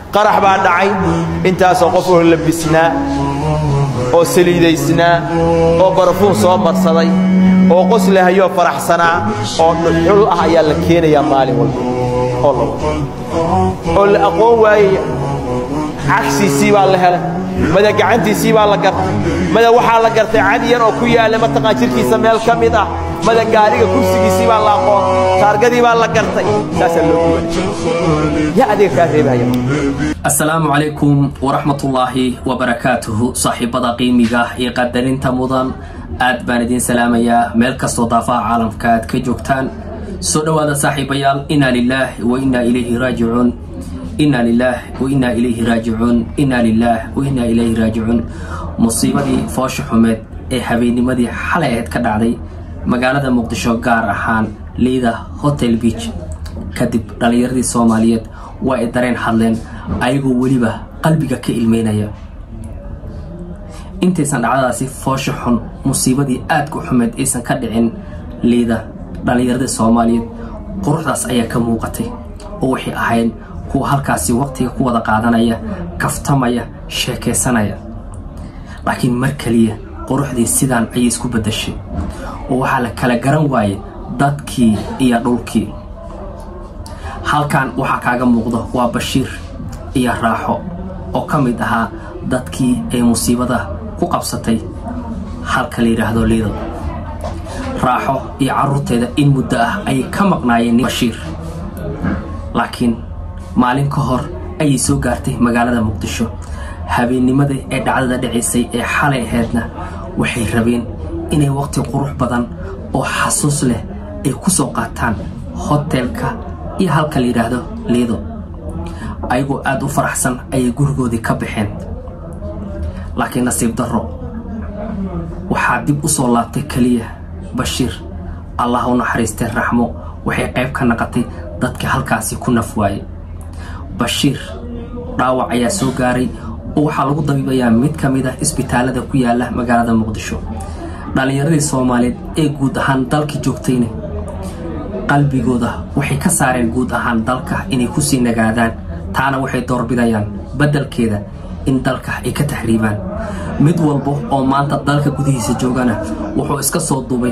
qarax baa dhacay intaasoo qof oo labisnaa oo saliidaysnaa oo barafuun soo marsaday oo qoslahayoo faraxsanaa oo dhuxul ah ayaa la keenayaa maalin walba oo la oo la aqoon waayaya cagsiisii baa la helay mada gacantiisii baa la gartay mada waxaa la gartay cad yar oo ku yaalla mataqaan jirkiisa meel ka mid ah mada gaariga kursigiisii baa la aqoon taargadii baa la gartay saasaa loo gubanay yaa adiga kaa reebahaya asalaamu calaykum waraxmatullaahi wabarakaatuhu saaxiibada qiimiga iyo qadarinta mudan aad baan idiin salaamayaa meel kastoo daafaha caalamka aad ka joogtaan soo dhowaada saaxiibayaal inaa lilaah wa inaa ilayhi raajicuun inaa lilaah wa inaa ilayhi raajicuun inaa lilaah wa inaa ilayhi raajicuun musiibadii foosha xumeed ee habeennimadii xalay ahayd ka dhacday magaalada muqdisho gaar ahaan liida hotel beach kadib dhallinyaradii soomaaliyeed waa ay dareen hadleen ayagoo weliba qalbiga ka ilmeynaya intaysan dhacdadaasi foosha xun musiibadii aadka xumeed aysan ka dhicin liida dhallinyaradii soomaaliyeed quruxdaas ayaa ka muuqatay oo waxay ahayd kuwa halkaasi waqtiga ku wada qaadanaya kaftamaya sheekaysanaya laakiin mar keliya quruxdii sidaan ayay isku beddashay oo waxaa la kala garan waayay dadkii iyo dhulkii halkan waxaa kaaga muuqdo waa bashiir iyo raaxo oo ka mid ahaa dadkii ay musiibada ku qabsatay halka la yidhaahdo liido raaxo iyo carruurteeda in muddo ah ayay ka maqnaayeen bashiir laakiin maalin ka hor ayay soo gaartay magaalada muqdisho habeennimada ee dhacdada dhicisay ee xalay ahaydna waxay rabeen inay waqti qurux badan oo xasuus leh ay ku soo qaataan hotelka iyo halka la yidhaahdo liido ayagoo aad u faraxsan ayay gurigoodii ka baxeen laakiin nasiib darro waxaa dib u soo laabtay keliya bashiir allah u naxariistay raxmo waxay qayb ka naqatay dadka halkaasi ku naf waayey bashiir dhaawac ayaa soo gaaray oo waxaa lagu dabiibayaa mid ka mid ah isbitaalada ku yaala magaalada muqdisho dhallinyaradii soomaaliyeed ee guud ahaan dalka joogtayna qalbigooda waxay ka saareen guud ahaan dalka inay kusii nagaadaan taana waxay doorbidayaan beddelkeeda in dalka ay ka taxriibaan mid walba oo maanta dalka gudihiisa joogana wuxuu iska soo duubay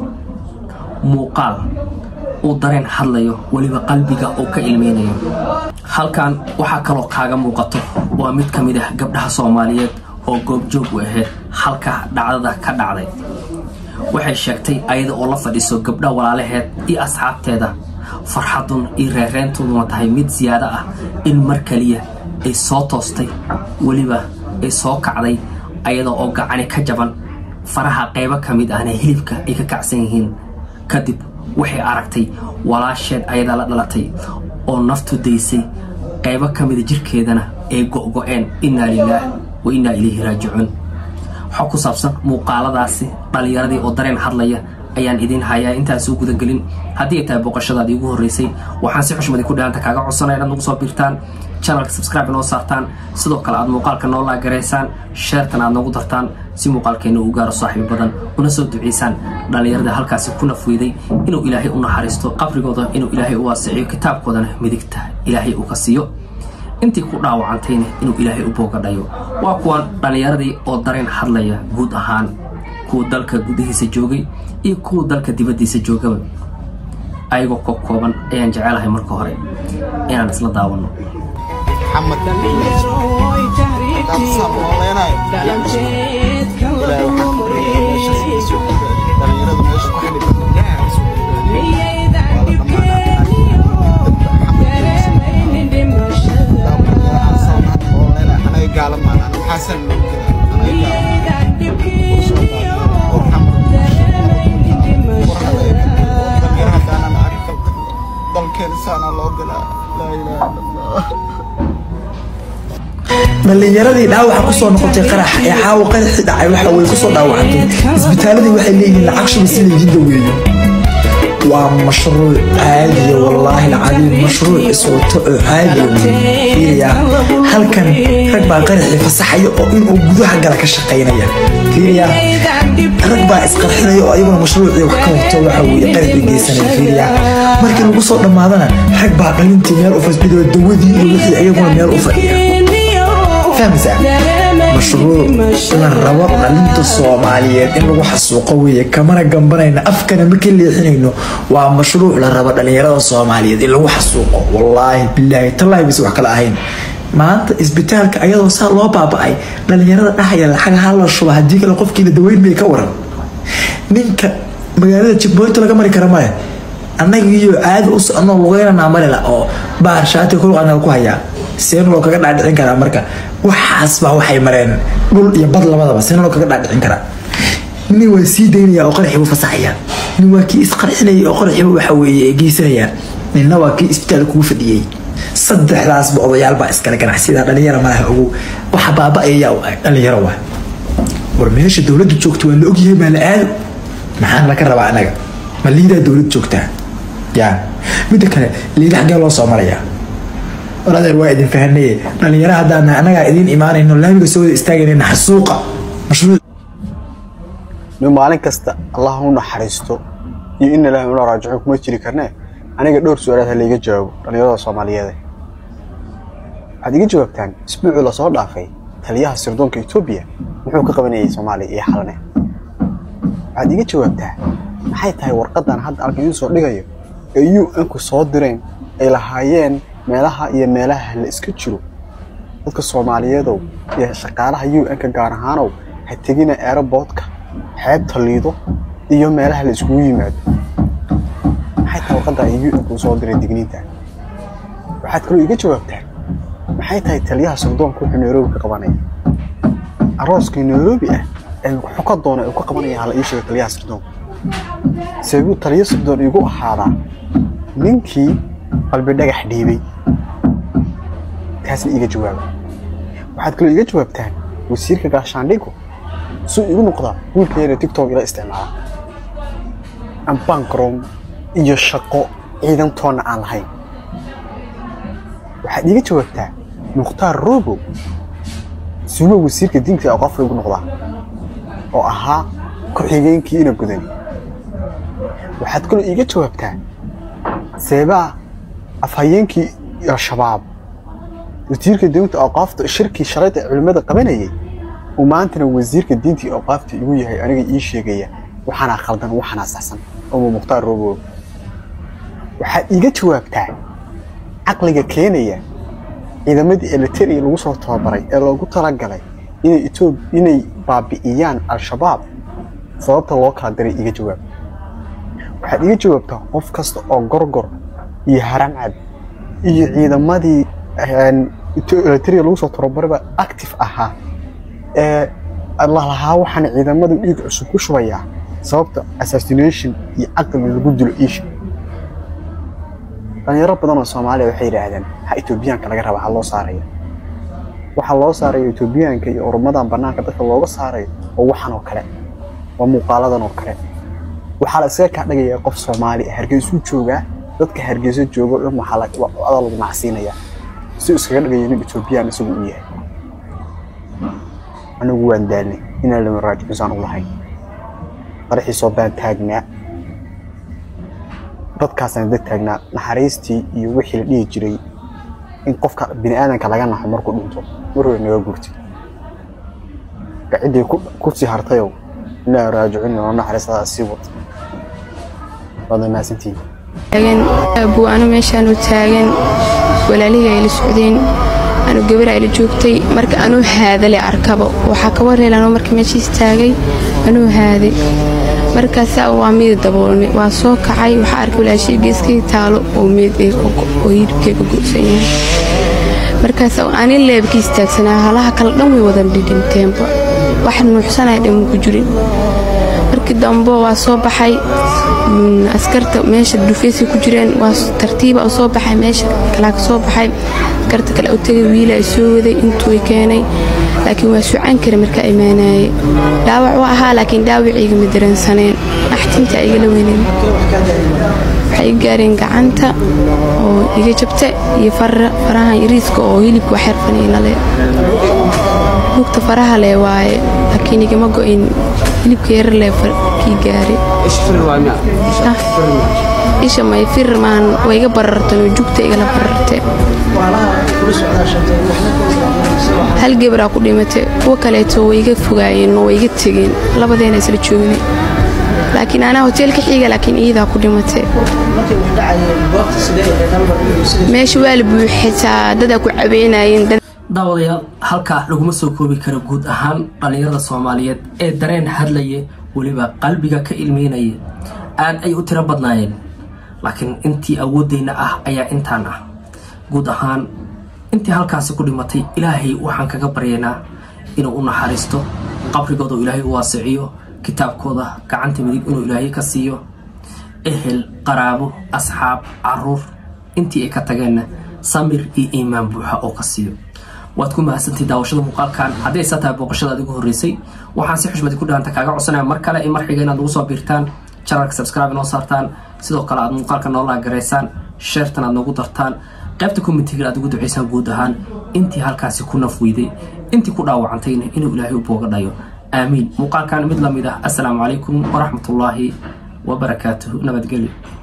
muuqaal uu dareen hadlayo weliba qalbiga uu ka ilmeynayo halkan waxaa kaloo kaaga muuqato waa mid ka mid ah gabdhaha soomaaliyeed oo goobjoog u ahayd halka dhacdada ka dhacday waxay sheegtay ayada oo la fadhiiso gabdha walaalaheed iyo asxaabteeda farxadun iyo reereentooduna tahay mid siyaado ah in mar keliya ay soo toostay weliba ay soo kacday ayada oo gacani ka jaban faraha qaybo ka mid ahna hilibka ay ka kacsan yihiin kadib waxay aragtay walaasheed ayadaa la dhalatay oo naftu daysay qaybo ka mida jirkeedana ay go'go'een innaa lilaah wa innaa ilayhi raajicuun waxaa ku saabsan muuqaaladaasi dhallinyaradii oo dareen hadlaya ayaan idiin hayaa intaan soo gudagelin haddii ay tahay booqashadaadii ugu horreysay waxaan si xushmadi ku dhahanta kaaga codsanaya inaad nagu soo birtaan janalka subscribe inoo saartaan sidoo kale aad muuqaalka noo laagaraysaan sheertan aad noogu dartaan si muuqaalkeenna uu gaaro saaxiib badan una soo duceysaan dhallinyarada halkaasi ku nafweyday inuu ilaahay u naxariisto qabrigooda inuu ilaahay u waasiciyo kitaabkoodana midigta ilaahay uu ka siiyo intii ku dhaawacantayna inuu ilaahay u boogadhayo waa kuwan dhallinyaradii oo dareen hadlaya guud ahaan kuwa dalka gudihiisa joogay iyo kuwa dalka dibaddiisa joogaba ayagoo koob kooban ayaan jecelahay marka hore inaan isla daawanno dhallinyaradii dhaawaxa kusoo noqotay qarax ee caawa qaraxii dhacay waxa way kusoo dhaawacantay isbitaaladii waxay leeyihiin lacag shuba si laydin daweeyo waa mashruuc caadiya wallaahi alcadiim mashruuc iswato oo caadiya fiiriyaa halkan rag baa qaraxii fasaxaya oo inuu gudaha gala ka shaqaynaya fiiriya rag baa isqarxinaya oo ayaguna mashruucii wax ka wato waxa weeye qarax bay geysanaya fiiriya markii lagu soo dhammaadana rag baa dhalintii meel u fasbidoo dawadii iyo wixii ayaguna meel u fadhiya fahmaysaa mashruuc la rabo dhalinta soomaaliyeed in lagu xasuuqo weeye kamana gambanayna afkana ma ka leexinayno waa mashruuc la rabo dhalinyarada soomaaliyeed in lagu xasuuqo wallaahi bilaahi tallaahi bis wax kale ahayn maanta isbitaalka ayadoo saa loo baaba'ay dhalinyarada dhahaya lacag hala shuba haddii kale qofkiina daweyn bay ka waran ninka magaalada jibboynta laga mari kara male annaga iyo caadi u soconoo lugeynanaa malila oo baar shaati kulqanaga ku hayaa seen loo kaga dhaadhicin karaa marka waxaas baa waxay mareen dhul iyo bad labadaba seen loo kaga dhaadhicin karaa nin waa sii daynaya oo qaraxii buu fasaxaya nin waa kii isqarxinaya oo qaraxiiba waxa weeye geysanaya ninna waa kii isbitaal kugu fadhiyey saddexdaasba odayaal baa iskale ganacsiyada dhalinyara malaha ugu waxa baaba'aya dhalinyaro waa war meesha dowladda joogta waa la ogyahay baa la aado maxaan laga rabaa anaga ma liidaa dowlad joogtaa ya midda kale liida xaggee loo soo marayaa waladeer waa idin fahanaye dhalinyaro haddaan anagaa idiin imaanayno laamiga soo wada istaagayna xasuuqa mashruuc nin maalin kasta allah u naxariisto iyo in ilaahay una raajico kuma jiri karnee aniga dhowr su-aalaad ha layga jawaabo dhallinyarada soomaaliyeed waxaad iga jawaabtaan isbuucii lasoo dhaafay taliyaha sirdoonka etoobiya muxuu ka qabanayay soomaaliya iyo xalane waxaad iga jawaabtaa maxay tahay warqadan hadda halkan idiin soo dhigayo ee u n-ku soo direen ay lahaayeen meelaha iyo meelaha la iska jiro dadka soomaaliyeedow iyo shaqaalaha u n-ka gaar ahaanow ha tegina aeroboortka xeebta liido iyo meelaha la iskugu yimaado maxay tahay warqadda ay u n-ku soo diray digniinta waxaad kaloo iga jawaabtaan maxay tahay taliyaha sirdoonka wuxuu nairobi ka qabanaya arooskii nairobi ah ee wuxuu ka doona uu ka qabanaya hala ii sheega taliyaha sirdoonka sababuu taliyo sirdoon igu ahaadaa ninkii qalbi dhagax dhiibay taasna iiga jawaaba waxaad kaloo iiga jawaabtaan wasiirka gaashaandhigu suu igu noqdaa wiilkayana tictok ila isticmaala ambankrom iyo shaqo ciidantoonna aan lahayn waxaad iiga jawaabtaa mukhtaar robow suuba wasiirka diinta aqoofka igu noqdaa oo ahaa ku-xigeenkii ina gudani waxaad kaloo iiga jawaabtaa seebaa afhayeenkii al-shabaab wasiirka diinta awqaafta shirkii shalayda culimmada qabanayay uu maantana wasiirka diinta iyo awqaafta igu yahay aniga ii sheegaya waxaanaa khaldan waxaanaa saxsan oo mukhtaar robow waxaad iiga jawaabtaa caqliga keenaya ciidamadii eliteria lagu soo tababaray ee loogu talagalay inay etoob inay baabi'iyaan al-shabaab sababta loo kala diray iga jawaab waxaad iga jawaabtaa qof kasta oo gorgor iyo haramcad iyo ciidamadii eliteria lagu soo tababarayba active ahaa ee lalahaa waxaan ciidamadu dhiig cusub ku shubayaa sababta assassination iyo caqli lagu dilo iisha dhalinyaro badan oo soomaaliya waxay yidhaahdeen ha etoobiyaanka laga raba ha loo saaraya waxaa loo saaraya etoobiyaanka iyo urumadan bannaanka dadka looga saarayo oo waxan oo kale waa muuqaaladan oo kale waxaa la iskaga kaa dhagayaa qof soomaali ah hargeysuu joogaa dadka hargeyso joogo dhan waxaa adaa lagu nacsiinayaa si iskaga dhagayo nin etoobiyaan isagu u yahay anigu waan daalnay inaan lama raajicusaan u lahayn qaraxiisoo baan taagnaa dadkaasaan dad taagnaa naxariistii iyo wixii la dhihi jiray in qofka bini aadanka laga naxo markuu dhinto mar hore naga gurtay gaciddii ku sii hartayow inaa raajicin oo naxariistada sii wata waad mahadsantihiin taagan abuwaano meeshaanu taagan walaalihii ay la socdeen anu gabar ay la joogtay marka anuu haadale arkaba waxaa ka wareel anuu marka meeshiis taagay anuu haaday markaasaa waa miid daboolmay waa soo kacay waxaa arkay walaashii geeskii taalo oo miid oo hilibkeega go'san yahay markaas ani leebkii istaagsanaa halaha kale dhan way wadan dhidhinteenba wax nuuxsanaya dhan ku jirin markii dambe waa soo baxay askarta meesha dhufeysay ku jireen waa tartiiba u soo baxay meesha kalaa ka soo baxay askarta kale u tegay wiila ay soo waday intuu keenay laakiin waa sucaan kara markaa imaanayay dhaawac u ahaa laakiin dhaawiciiga ma dareensaneen axtinta igala weynen waxay iga gaareen gacanta oo iga jabta iyo farahan iriiska oo hilibka wax xirfaniinale lugta faraha leh waaye laakiin igama go'in hilibka yar leh kii gaari isha may fir maan waa iga barartan oo jugta igala bararte hal gebraa ku dhimatay kuwa kaleeto way iga fogaayeen oo way iga tegeen labadeena isla joognay laakiin anaa hoteelka xiga laakiin iidaa ku dhimatay meesha waa la buuxitaa dadaa ku cabeynayeen daawadayaal halkaa laguma soo koobi karo guud ahaan dhallinyarada soomaaliyeed ee dareen hadlaya weliba qalbiga ka ilmeynaya aad ay u tiro badnaayeen laakiin intii awooddeenna ah ayaa intaan ah guud ahaan intii halkaasi ku dhimatay ilaahay waxaan kaga baryaynaa inuu u naxariisto qabrigooda uu ilaahay u waasiciyo kitaabkooda gacanta midig inuu ilaahay ka siiyo ehel qaraabo asxaab caruur intii ay ka tageenna samir iyo iimaan buuxa oo ka siiyo waad ku mahadsantahay daawashada muuqaalkan haddii aysa tahay booqashada adigu horreysay waxaan si xushmadi ku dhahanta kaaga codsanaya mar kale iyo mar xiga inaad nagu soo biirtaan janalka subscribe inoo saartaan sidoo kale aad muuqaalka noolaa garaysaan sheertan aad noogu dartaan qaybta committeega aad ugu ducaysaan guud ahaan intii halkaasi ku naf weyday intii ku dhaawacantayna inuu ilaahay u booga dhayo aamiin muuqaalkan mid la mid ah assalaamu calaykum waraxmatullaahi wabarakaatuhu nabadgelyo